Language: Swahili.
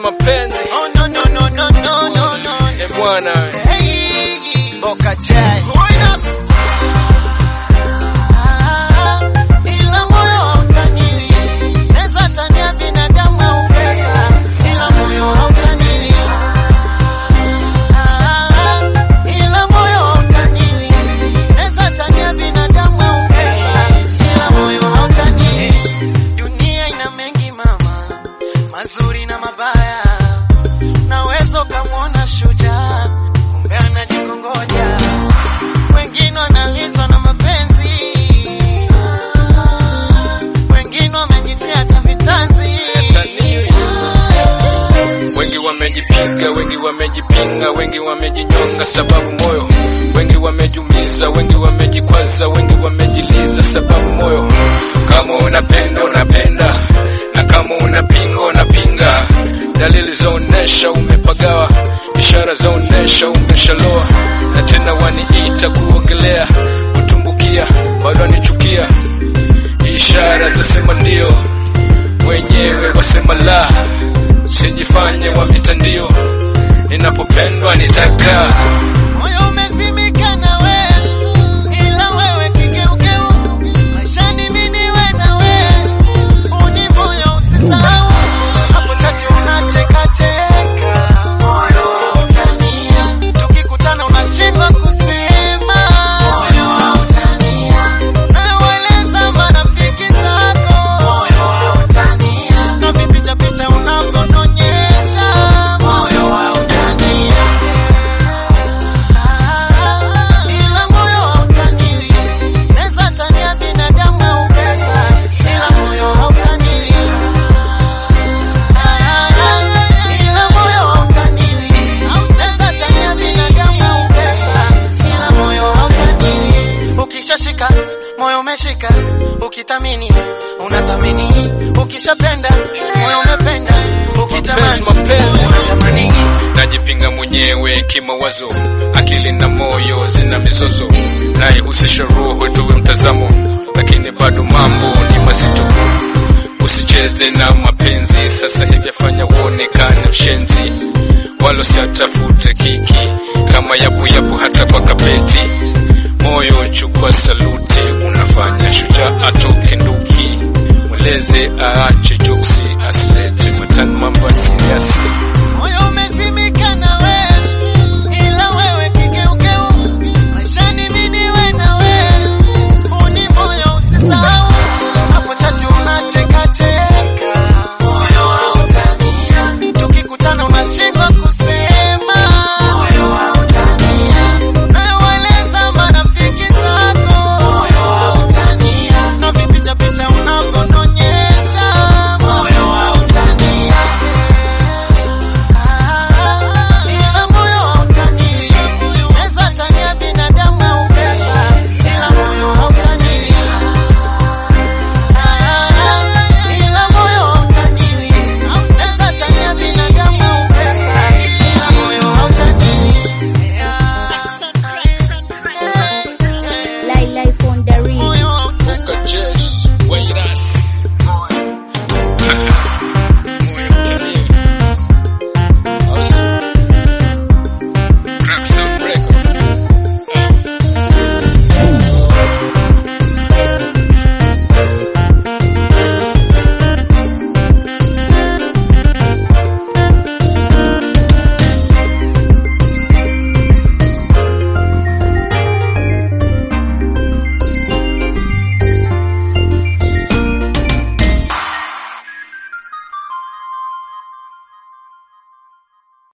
mapenzi Oh no no no no no no no. e bwana Hey, Boca Chai. Ah, ila moyo hautaniwi. Naweza tania binadamu au pesa, ila moyo hautaniwi. Ah, ila moyo hautaniwi. Naweza tania binadamu au pesa, ila moyo hautaniwi. Dunia ina mengi mama, mazuri na mabaya. Naweza ukamwona shujaa, kumbe anajikongoja. Wengine wanalizwa na mapenzi, wengine wamejitia hata vitanzi. wengi wamejipiga wengi wamejipinga wengi wamejinyonga sababu moyo wengi wamejumiza wengi wamejikwaza wengi wamejiliza sababu moyo kama unapenda unapenda na kama unapinga unapinga dalili zaonesha umepagawa ishara zaonesha umeshaloa na tena waniita kuogelea kutumbukia bado anichukia ishara zasema ndio wenyewe wasema la sijifanye wa mitandio ninapopendwa nitaka Moyo umezimika na wewe, ila wewe kigeugeu. Maishani mimi niwe na wewe, uni moyo usisahau. Hapo tati unacheka cheka, moyo hautania. Tukikutana unashindwa kusema, moyo hautania. Nawaeleza marafiki zako, moyo hautania. Na vipicha picha unavyonionyesha, moyo hautania. Ila moyo hautaniwi. Naweza tania binadamu au pesa, ila moyo hautaniwi. Ila moyo hautaniwi. Naweza tania binadamu au pesa, ila moyo hautaniwi. Ukishashika moyo umeshika, ukithamini unathamini, ukishapenda moyo umependa, ukitamani Mapenzi, mapenzi. unatamani. najipinga mwenyewe kimawazo akili na moyo zina mizozo naihusisha roho tuwe mtazamo lakini bado mambo ni mazito usicheze na mapenzi sasa hivi afanya uonekane mshenzi wala siatafute kiki kama yapo yapo hata kwa kapeti moyo chukua saluti unafanya shujaa atoke nduki mweleze aache